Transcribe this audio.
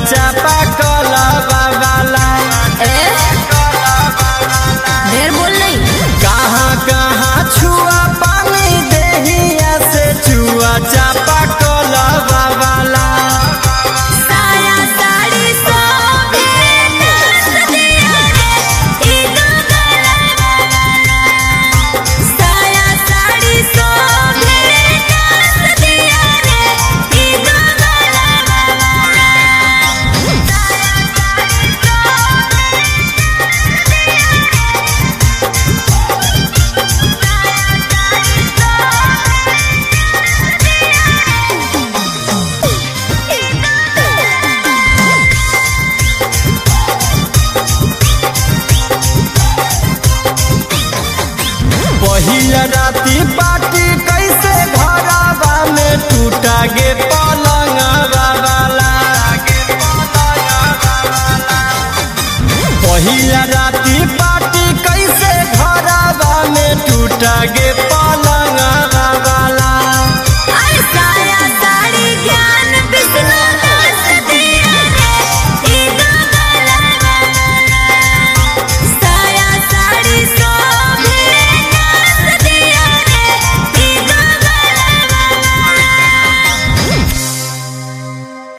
चापा कलवा वाला ए ढेर बोल नहीं कहाँ कहाँ छुआ पानी देहिया से छुआ चापा कलवा वाला साया साड़ी सो मेरे नाच दिया रे इनो गला साया साड़ी सो मेरे नाच दिया रे इनो गला पहिया राती पार्टी कैसे घरवा में टूटा गे पलंगवा वाला पहिया राती पार्टी कैसे घरवा में टूटा गे